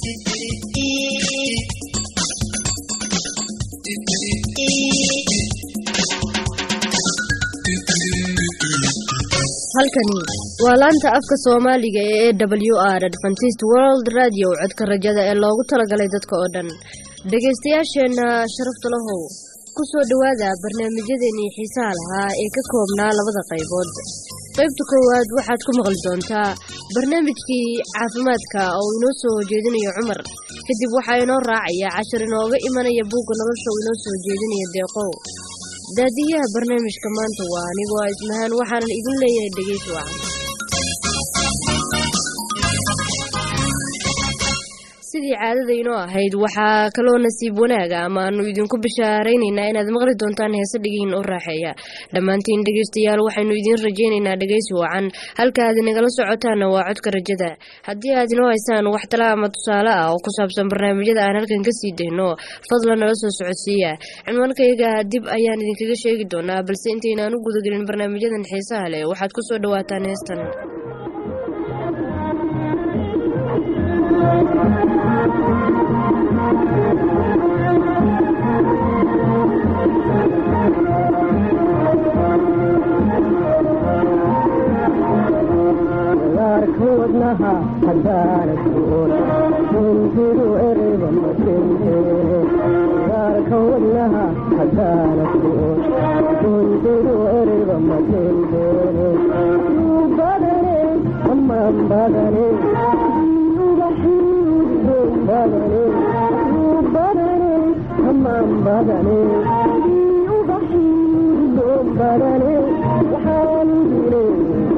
halkani waa laanta afka soomaaliga ee e w r adventist world radio codka rajada ee loogu talagalay dadka oo dhan dhegaystayaasheenna sharafta lahow ku soo dhowaada barnaamijyadeenii xiisaha lahaa ee ka koobnaa labada qaybood qaybta koowaad waxaad ku maqli doontaa barnaamijkii caafimaadka oo inoo soo jeedinayo cumar kadib waxaa inoo raacaya cashar inooga imanaya buugga nolosha oo inoo soo jeedinaya deeqow daadiyaha barnaamijka maanta waa anigoo a ismahaan waxaanan idin leeyahay dhegeysi wacan sidii caadada inoo ahayd waxaa kaloo nasiib wanaaga ama aanu idinku bishaaraynaynaa inaad maqli doontaan heese dhigiin u raaxeeya dhammaantiin dhegeystayaal waxaynu idiin rajaynaynaa dhegeysi wacan halka aad inagala socotaanna waa codka rajada haddii aad inoo haysaan wax tala ama tusaale ah oo ku saabsan barnaamijyada aan halkan kasii dayno fadlan nala soo socodsiiya cinwaankayga dib ayaan idinkaga sheegi doonaa balse intaynaan u gudagelin barnaamijyadan xiisaha leh waxaad ku soo dhawaataan heestan wadnaha hadaanasuun kuntidu ereyba makenteyaarka wadnaha hadaanasuun kuntidu ereyba makenteene yuu badane amaan badane yubaxiidon badane yuu badane amaan badane yubaxiidon badane waxaan dilay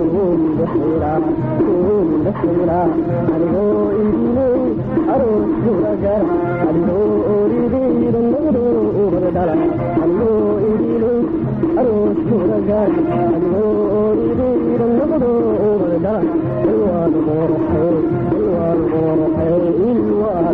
anigoo idiley aroos huragara anigoo oridayda noqdo ubadadhala anigoo idiley aroos huragara anigoo oridayda noqdo ubadadhala ilwaad qorxey ilwaad qorxey ilwaad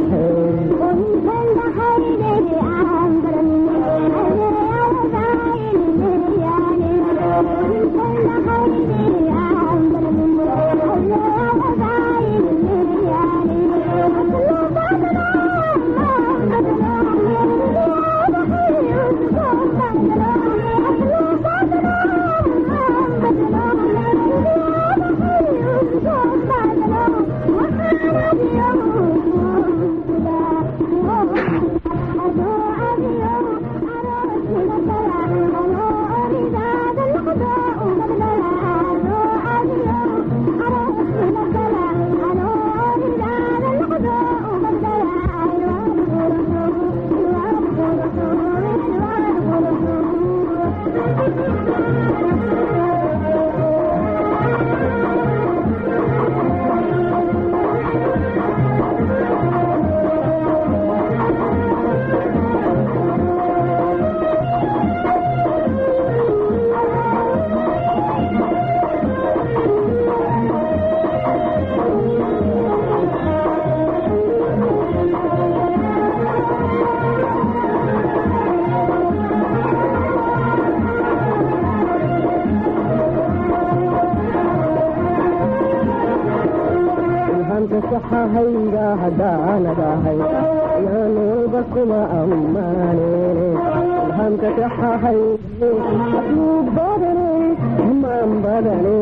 hayga hadaanadahay yaan walba kuma ammaanene ilhamka kaxahay yuu badane amaan badane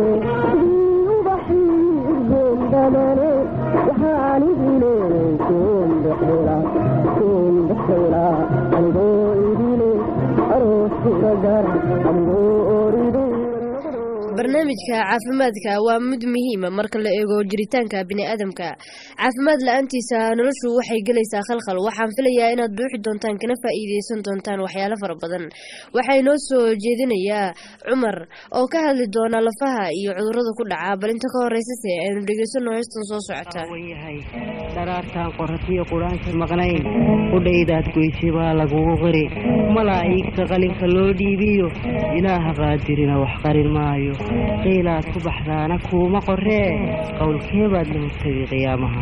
ubaxigoon badane waxaan idiley kuundhexdela kuundhexdela anigoo idile aroos huragara anigoo oriday barnaamijka caafimaadka waa mid muhiima marka la eego jiritaanka biniaadamka caafimaad la-aantiisa noloshu waxay gelaysaa khalkhal waxaan filayaa inaad buuxi doontaan kana faa-iideysan doontaan waxyaalo fara badan waxaa inoo soo jeedinayaa cumar oo ka hadli doona lafaha iyo cudurada ku dhaca bal inta ka horeysase aynu dhegeysano heystan soo socota yahay dharaartaan qoratiyo quraanka maqnayn qudhaydaad goysay baa lagugu qiri malaa'iigta qalinka loo dhiibiyo ilaaha qaadirina wax qarin maayo qiilaad ku baxdaana kuuma qoree qowlkee baad la hortagay qiyaamaha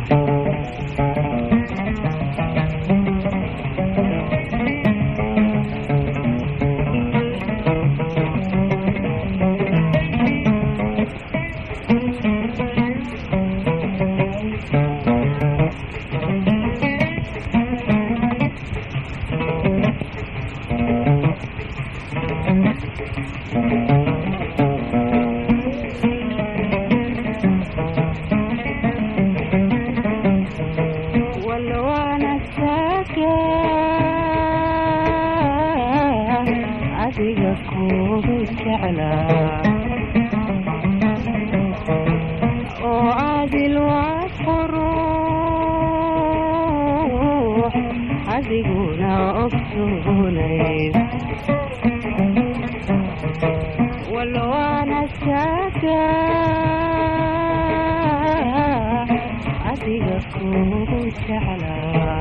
ogsoonayn walwaana shaaga adiga kugu jeclaa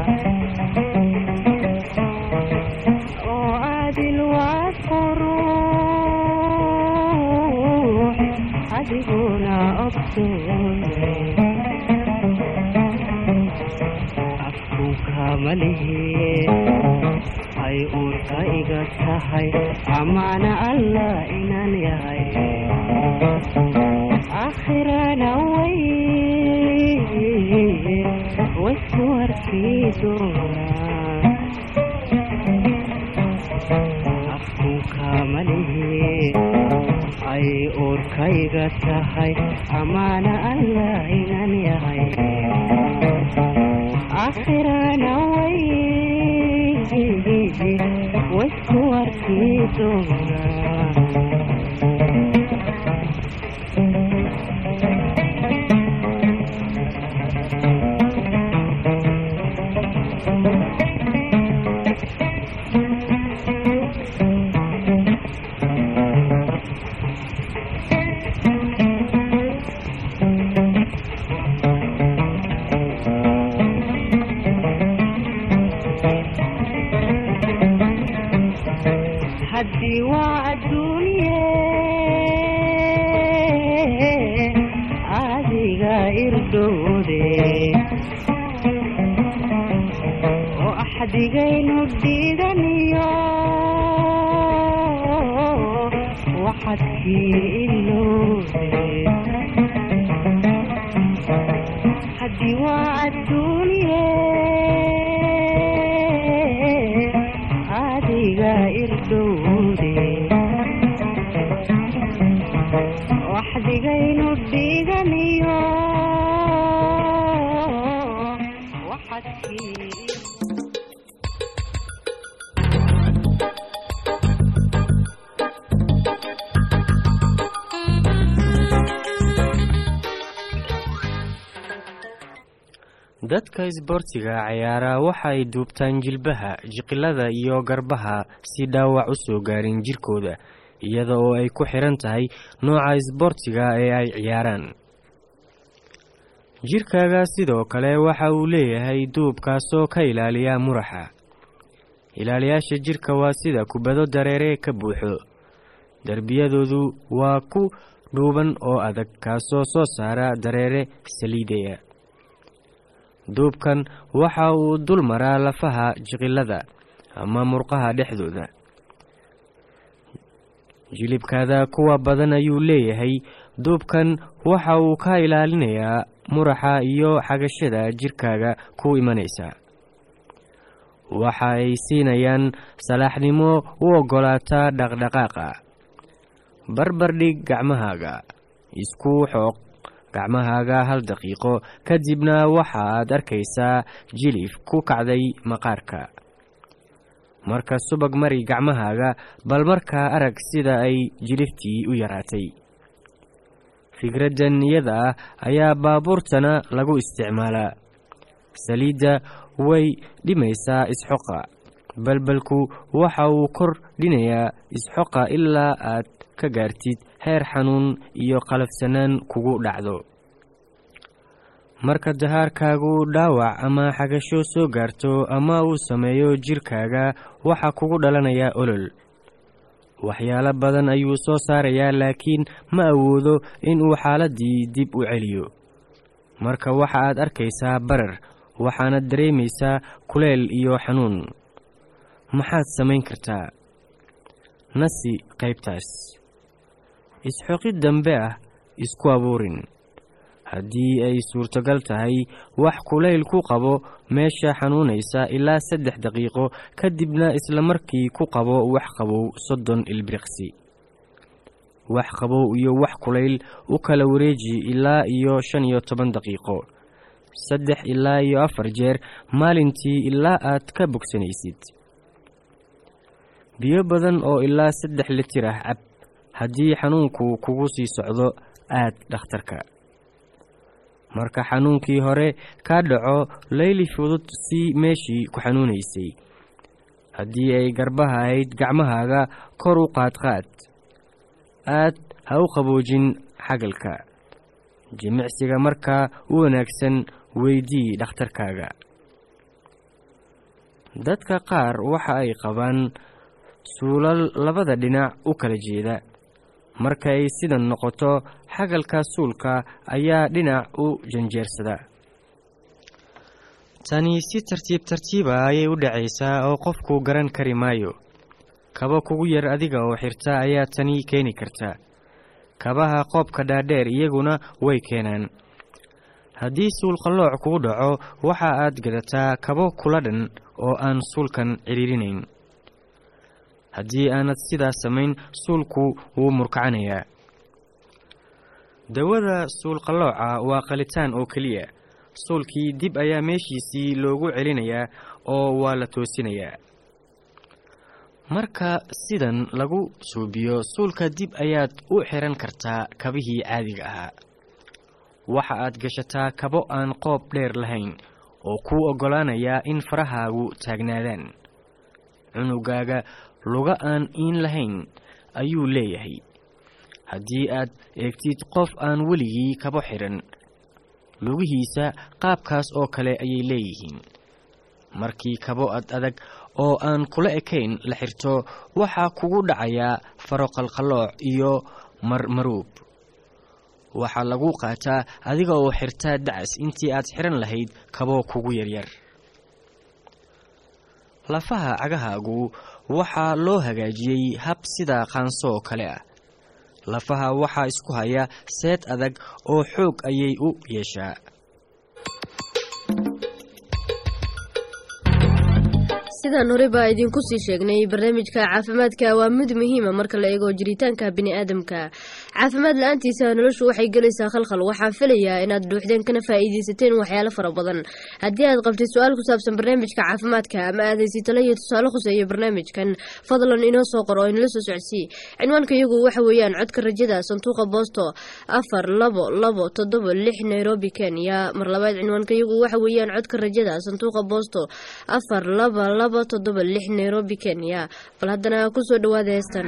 oo adil waad quruux adiguna ogsoonay afkunka malihi ay uurka iga tahay amaana allah inaan yahay aakhirana way waysku arkii doonaa afkunka malihi ay uurkayga tahay amaana allah inaan yahay aakhirana way waysku arkii doonaa haddii waa adduunye adiga irdhoode oo axdigaynu dhiganiyo waxadkii ilowde haddii waa adduunye adiga irdhowde waxdigaynu dhiganiyo waxadkii dadka isboortiga ciyaara waxa ay duubtaan jilbaha jiqilada iyo garbaha si dhaawac u soo gaarin jirkooda iyada oo ay ku xiran tahay nooca isboortiga ee ay ciyaaraan jirkaaga sidoo kale waxa uu leeyahay duub kaasoo ka ilaaliya muraxa ilaaliyaasha jirka waa sida kubado dareere ka buuxo derbiyadoodu waa ku dhuuban oo adag kaasoo soo saara dareere saliidaya duubkan waxa uu dul maraa lafaha jiqilada ama murqaha dhexdooda jilibkaada kuwa badan ayuu leeyahay duubkan waxa uu ka ilaalinayaa muraxa iyo xagashada jirkaaga ku imanaysa waxa ay siinayaan salaaxnimo u oggolaata dhaqdhaqaaqa barbardhig gacmahaaga isku xooq gacmahaaga hal daqiiqo kadibna waxaad arkaysaa jilif ku kacday maqaarka marka subag mari gacmahaaga bal markaa arag sida ay jiliftii u yaraatay fikraddan iyada ah ayaa baabuurtana lagu isticmaalaa saliidda way dhimaysaa isxoqa balbalku waxa uu kor dhinayaa isxoqa ilaa aad ka gaartid heer xanuun iyo qalafsanaan kugu dhacdo marka dahaarkaagu dhaawac ama xagasho soo gaarto ama uu sameeyo jirkaaga waxaa kugu dhalanaya olol waxyaalo badan ayuu soo saarayaa laakiin ma awoodo inuu xaaladdii dib u celiyo marka waxa aad arkaysaa barar waxaanad dareemaysaa kuleel iyo xanuun maxaad samayn kartaa nasi qaybtaas isxoqid dambe ah isku abuurin haddii ay suurtogal tahay wax kulayl ku qabo meesha xanuunaysa ilaa saddex daqiiqo kadibna isla markii ku qabo wax qabow soddon ilbiriqsi wax qabow iyo wax kulayl u kala wareeji ilaa iyo shan iyo toban daqiiqo saddex ilaa iyo afar jeer maalintii ilaa aad ka bogsanaysid biyo badan oo ilaa saddex litir ah cab haddii xanuunku kugu sii socdo aad dhakhtarka marka xanuunkii hore kaa dhaco layli fudud si meeshii ku xanuunaysay haddii ay garbaha ahayd gacmahaaga kor u qaadqaad aad ha u qaboojin xagalka jimicsiga markaa u wanaagsan weydii dhakhtarkaaga dadka qaar waxa ay qabaan suulal labada dhinac u kala jeeda marka ay sidan noqoto xagalka suulka ayaa dhinac u janjeersada tani si tartiib tartiiba ayay u dhacaysaa oo qofku garan kari maayo kaba kugu yar adiga oo xirta ayaa tani keeni karta kabaha qoobka dhaadheer iyaguna way keenaan haddii suulqallooc kugu dhaco waxa aad gadataa kabo kula dhan oo aan suulkan cidhiirinayn haddii aanad sidaas samayn suulku wuu murkacanayaa dawada suulqallooca waa qalitaan oo keliya suulkii dib ayaa meeshiisii loogu celinayaa oo waa la toosinayaa marka sidan lagu suubiyo suulka dib ayaad u xiran kartaa kabihii caadiga ahaa waxa aad gashataa kabo aan qoob dheer lahayn oo kuu oggolaanayaa in farahaagu taagnaadaan cunugaaga luga aan iin lahayn ayuu leeyahay haddii aad eegtid qof aan weligii kabo xidhan lugihiisa qaabkaas oo kale ayay leeyihiin markii kabo ad adag oo aan kula ekayn la xirto waxaa kugu dhacayaa faroqalqallooc iyo marmaruub waxaa lagu qaataa adiga oo xirtaa dacas intii aad xiran lahayd kabo kugu yaryar lafaha cagahaagu waxaa loo hagaajiyey hab sida qaansooo kale ah lafaha waxaa isku haya seed adag oo xoog ayay u yeeshaa sidaan horey baa idinku sii sheegnay barnaamijka caafimaadka waa mid muhiima marka la eego jiritaanka biniaadamka caafimaad la-aantiisa noloshu waxay gelaysaa khalkhal waxaan filayaa inaad dhuuxdeen kana faa'iidaysateen waxyaalo fara badan haddii aad qabtid su-aal ku saabsan barnaamijka caafimaadka ama aad haysi talo iyo tusaale khuseeya barnaamijkan fadlan inoo soo qor oo inala soo socodsii cinwaanka iyagu waxa weeyaan codka rajada sanduuqa boosto afar labo labo toddoba lix nairobi kenya mar labaad cinwaanka iyagu waxa weeyaan codka rajada sanduuqa boosto afar laba labo toddoba lix nairobi kenya bal haddana kusoo dhawaada heestan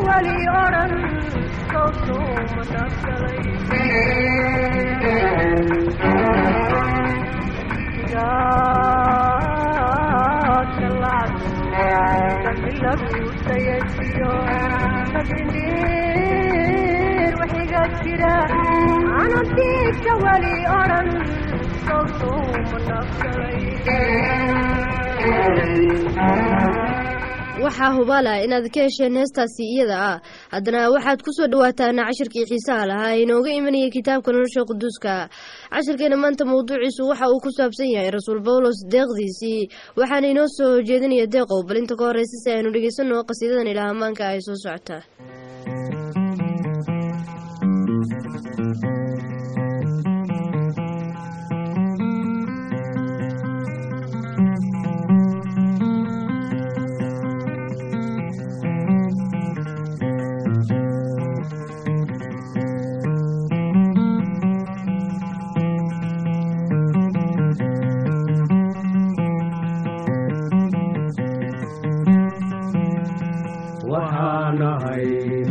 weli odhan sawtuma nafgalay laguutayasiyo sabinir waxiga jira anadiika weli odhan sawtuma nafgalay waxaa hubaala inaad ka hesheen heestaasi iyada ah haddana waxaad ku soo dhawaataan cashirkii xiisaha lahaa ee inooga imanayay kitaabka nolosha quduuska cashirkeena maanta mawduuciisu waxa uu ku saabsan yahay rasuul bawlos deeqdiisii waxaana inoo soo jeedinaya deeqow bal inta ka horeysa si aynu dhegeysano qasiidadan ilaa hamaanka ay soo socotaa waxaanahay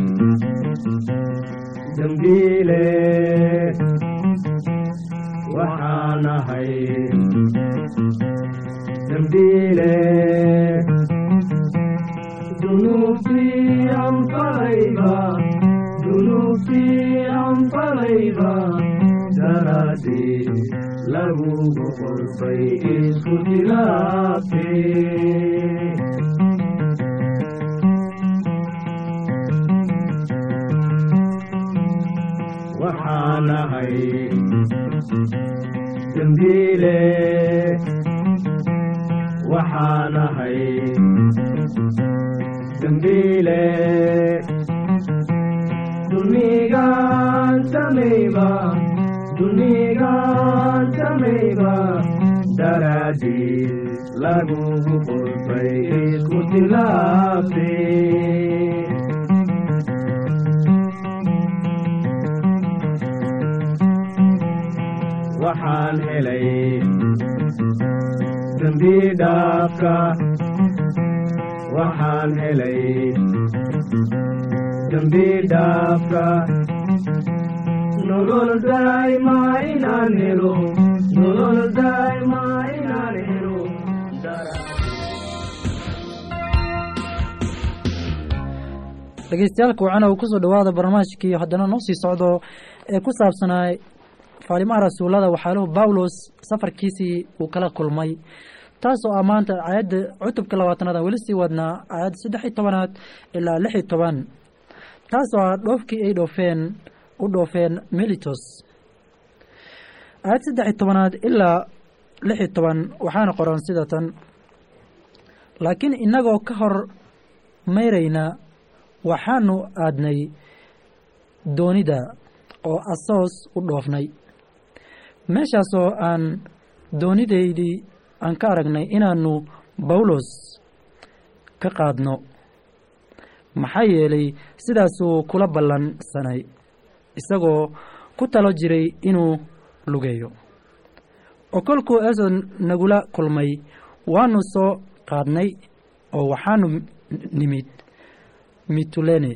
dembiile waxaanahay dembiile dunuubtii anfalayba dunuubtii anfalayba daraadii lagugu qolfay isku tilaabtee waxaanahay dembiile waxaanahay dembiile dunigaan samayba dunigaan samayba daraadii lagugu qolfay isku tilaabtee waxaan helay dembi dhaafka waxaan helay dembi dhaafka nolol daa'ima inaan helo nolol daa'ima inaan helo dhegeystayaal kuwacana uu kusoo dhawaada barnaamijkii haddana noo sii socdo ee ku saabsanaa faalimaha rasuullada waxaaluhu bawlos safarkiisii uu kala kulmay taasoo ah maanta aayadda cutubka labaatanaad aan weli sii wadnaa aayadda saddex iyo tobanaad ilaa lix iyo toban taasoo ah dhoofkii ay dhoofeen u dhoofeen militos aayad saddex iyo tobanaad ilaa lix iyo toban waxaana qoran sida tan laakiin innagoo ka hor mayrayna waxaanu aadnay doonida oo asoos u dhoofnay meeshaasoo aan doonidaydii aan ka aragnay inaannu bawlos ka qaadno maxaa yeelay sidaasuu kula ballansanay isagoo ku talo jiray inuu lugeeyo oo kolkuu eson nagula kulmay waannu soo qaadnay oo waxaanu nimid mitulene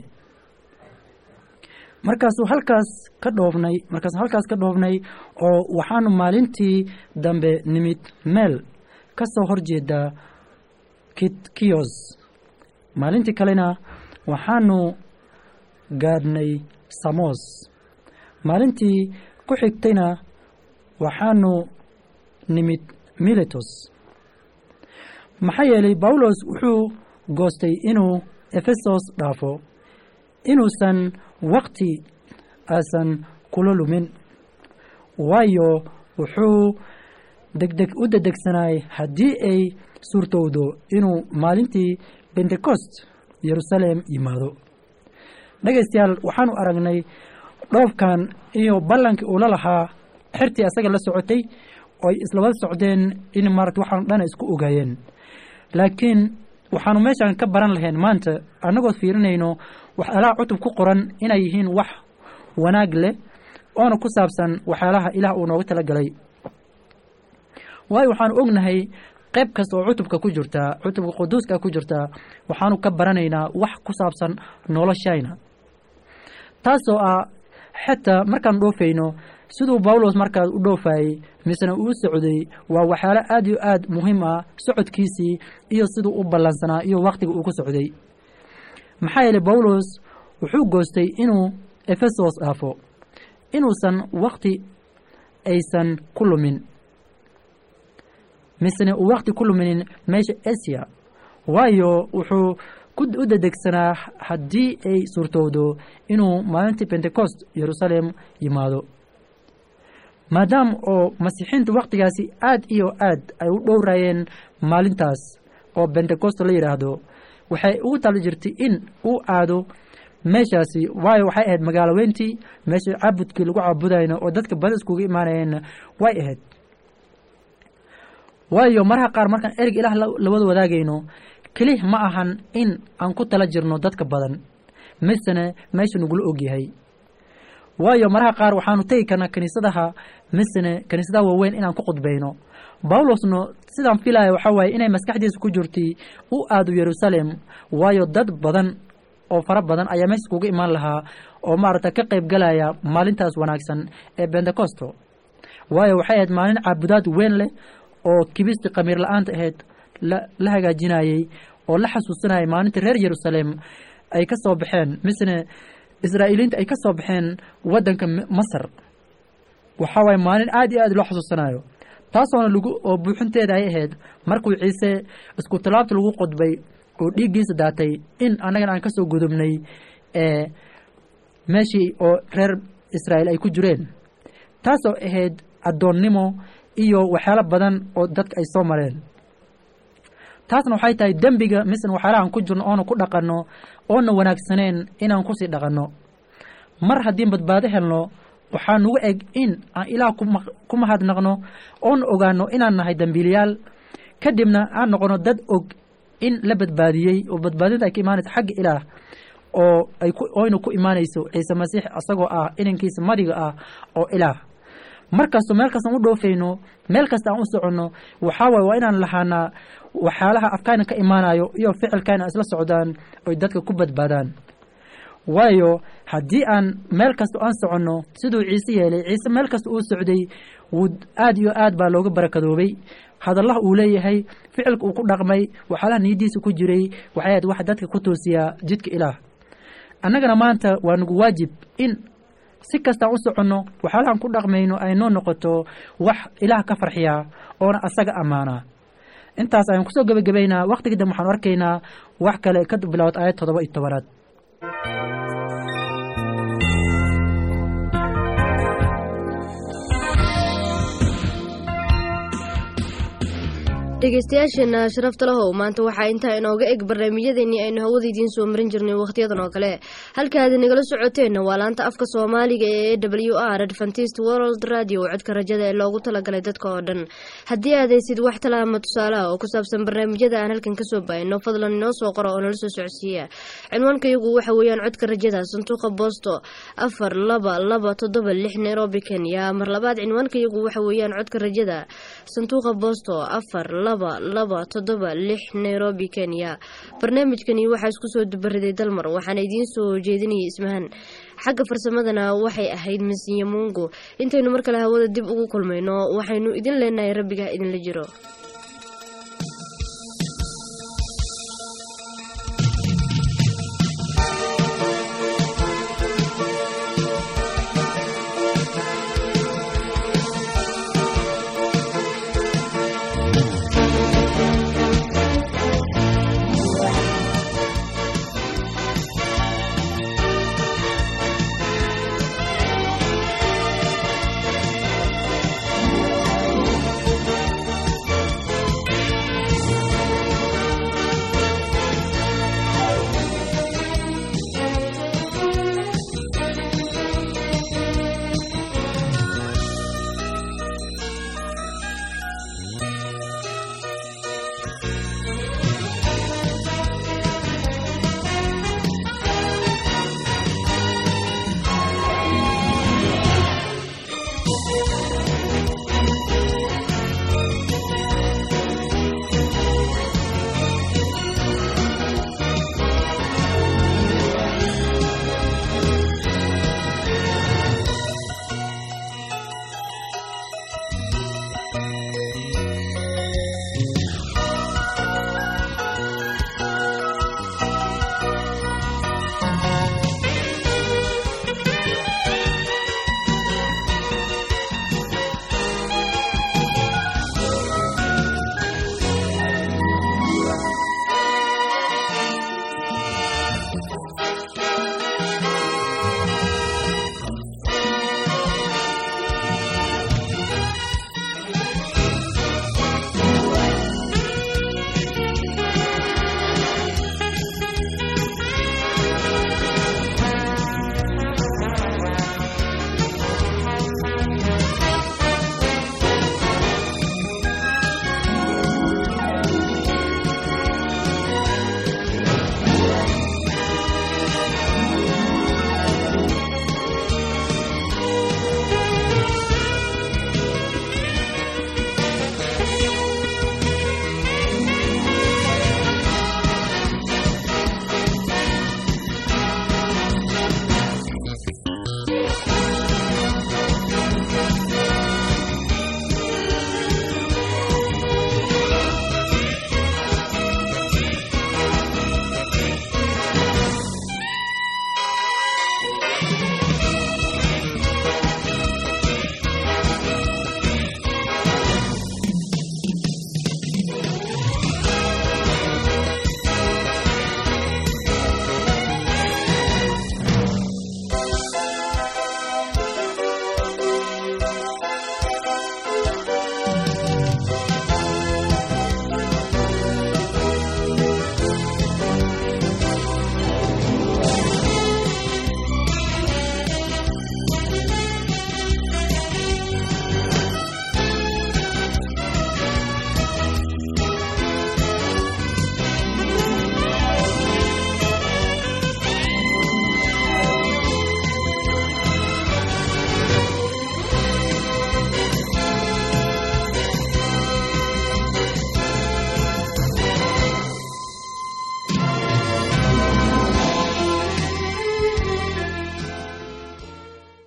markaasuu halkaas ka dhoofnay markaasuu halkaas ka dhoofnay oo waxaanu maalintii dambe nimid meel ka soo horjeeda kitkiyos maalintii kalena waxaanu gaadhnay samos maalintii ku xigtayna waxaanu nimid miletos maxaa yeelay bawlos wuxuu goostay inuu efesos dhaafo inuusan wakti aasan kula lumin waayo wuxuu degdeg u dedegsanay haddii ay suurtowdo inuu maalintii bentecost yeruusaalem yimaado dhegaystayaal waxaanu aragnay dhoofkan iyo ballankii uu la lahaa xertii asaga la socotay oo ay islaba socdeen in maarata waxaanu dhana isku ogaayeen laakiin waxaanu meeshaan ka baran lahayn maanta annagoo fiirinayno waxyaalaha cutub ku qoran inay yihiin wax wanaag leh oona ku saabsan waxyaalaha ilaah uu nooga tala galay waayo waxaanu ognahay qayb kasta oo cutubka ku jirta cutubka quduuska ku jirta waxaanu ka baranaynaa wax ku saabsan noloshayna taasoo ah xitaa markaan dhoofayno siduu bawlos markaas u dhoofayey misena uu socday waa waxyaalo aad iyo aad muhiim ah socodkiisii iyo siduu u ballansanaa iyo wakhtiga uu ku socday maxaa yeelay bawlos wuxuu goostay inuu efesos dhaafo inuusan wakhti aysan ku lumin misena uu wakhti ku luminin meesha asiya waayo wuxuu u dedegsanaa haddii ay suurtowdo inuu maalintii pentecost yeruusaalem yimaado maadaama oo masiixiintu wakhtigaasi aad iyo aad ay u dhowraayeen maalintaas oo bentecost la yidhaahdo waxay ugu tali jirtay in uu aado meeshaasi waayo waxay ahayd magaalo weyntii meesha caabudkii lagu caabudayno oo dadka bada iskuga imaanayeenna way ahayd waayo mararka qaar markaan ereg ilaah lawada wadaagayno kelih ma ahan in aan ku tala jirno dadka badan misene meesha nagula ogyahay waayo mararka qaar waxaanu tegi karnaa kiniisadaha misene kiniisadaha waaweyn inaan ku khudbayno bawlosna sidaan filaya waxaa waaye inay maskaxdiisa ku jirtay u aado yeruusaalem waayo dad badan oo fara badan ayaa meesha iskuga imaan lahaa oo maaragta ka qayb galaya maalintaas wanaagsan ee bentecosto waayo waxay ahayd maalin caabudaad weyn leh oo kibistii khamiir la-aanta ahayd la hagaajinayey oo la xasuusanayay maalinta reer yeruusaalem ay ka soo baxeen misne israa'iiliinta ay ka soo baxeen waddanka masar waxaa waaye maalin aad iyo aad loo xasuusanayo taasoona lagu oo buuxinteeda ay ahayd markuu ciise isku tallaabta lagu qodbay oo dhiiggiisa daatay in annagana aan ka soo gudubnay ee meeshii oo reer israa'iil ay ku jireen taasoo ahayd addoonnimo iyo waxyaalo badan oo dadka ay soo mareen taasna waxay tahay dembiga misna waxyaalahaan ku jirno oona ku dhaqanno oona wanaagsaneen inaan kusii dhaqanno mar haddii badbaado helno waxaa nugu eg in aan ilaah ku mahadnaqno oona ogaano inaan nahay dembiiliyaal kadibna aan noqono dad og in la badbaadiyey oo badbaadinta ay ka imaanayso xagga ilaah oo ay oyna ku imaanayso ciise masiix isagoo ah inankiisa madiga ah oo ilaah mar kasto meel kastaan u dhoofayno meel kasta aan u soconno waxaa waaye waa inaan lahaanaa waxyaalaha afkaana ka imaanayo iyo ficilkaana isla socdaan oy dadka ku badbaadaan waayo haddii aan meel kasta aan soconno siduu ciise yeelay ciise meel kasta uu socday wuu aad iyo aad baa looga barakadoobay hadallaha uu leeyahay ficilka uu ku dhaqmay waxyaalaha niyaddiisa ku jiray waxay ahayd wax dadka ku toosiyaa jidka ilaah annagana maanta waa nagu waajib in si kastaan u soconno waxyaalahaan ku dhaqmayno ay noo noqoto wax ilaah ka farxiyaa oona asaga ammaanaa intaas ayaan kusoo gebagabaynaa wakhtiga dambe waxaanu arkaynaa wax kale ka bilowd aayad toddoba iyo tobanaad dhegeystayaasheena sharafta lahow maanta waxaa intaa inooga eg barnaamijyadeennii aynu hawada idiin soo marin jirnay wakhtiyadan oo kale halkaad nagala socoteenna waa laanta afka soomaaliga ee e w r adventist world radio codka rajada ee loogu talagalay dadka oo dhan haddii aad haysid wax tala ama tusaalaha oo ku saabsan barnaamijyada aan halkan kasoo baahino fadlan inoo soo qora oo nala soo socodsiiya cinwaankayagu waxa weeyaan codka rajada sanduuqa boosto afar laba laba toddoba lix nairobi kenya mar labaad cinwaankayagu waxa weeyaan codka rajada sanduuqa boosto afar laba laba toddoba lix nairobi kenya barnaamijkani waxaa isku soo dubariday dalmar waxaana idiin soo jeedinayay ismahan xagga farsamadana waxay ahayd masiya mungo intaynu mar kale hawada dib ugu kulmayno waxaynu idin leenahay rabbiga idinla jiro